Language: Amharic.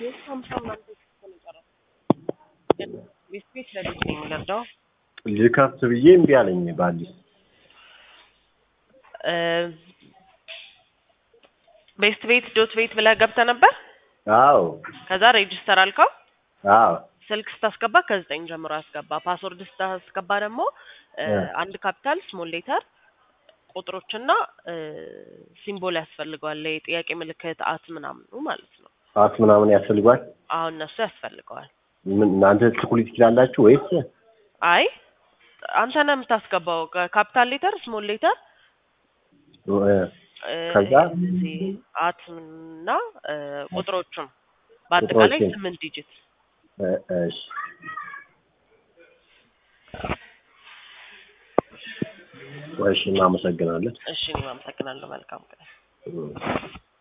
ሀምሳ ምናምን ተጽፎ ነው የጨረሰው። ቤት ቤት ለልጅ ነው የሚረዳው። ልከፍት ብዬ እምቢ አለኝ በአዲስ ቤስት ቤት ዶት ቤት ብለህ ገብተህ ነበር። አዎ ከዛ ሬጅስተር አልከው። አዎ ስልክ ስታስገባ ከዘጠኝ ጀምሮ ያስገባ። ፓስወርድ ስታስገባ ደግሞ እ እ አንድ ካፒታል ስሞል ሌተር ቁጥሮችና እ ሲምቦል ያስፈልገዋል። የጥያቄ ምልክት አት ምናምኑ ማለት ነው። አት ምናምን ያስፈልጓል። አሁን እነሱ ያስፈልገዋል። ምን እናንተ ትኩሊት ትችላላችሁ ወይስ አይ አንተ ነህ የምታስገባው። ካፒታል ሌተር ስሞል ሌተር እ እ ከዛ እዚህ አት እና እ ቁጥሮቹም በአጠቃላይ ቁጥሮችን ስምንት ዲጂት እ እሺ እሺ እናመሰግናለን። እሺ እኔም አመሰግናለሁ። መልካም ቀን። እ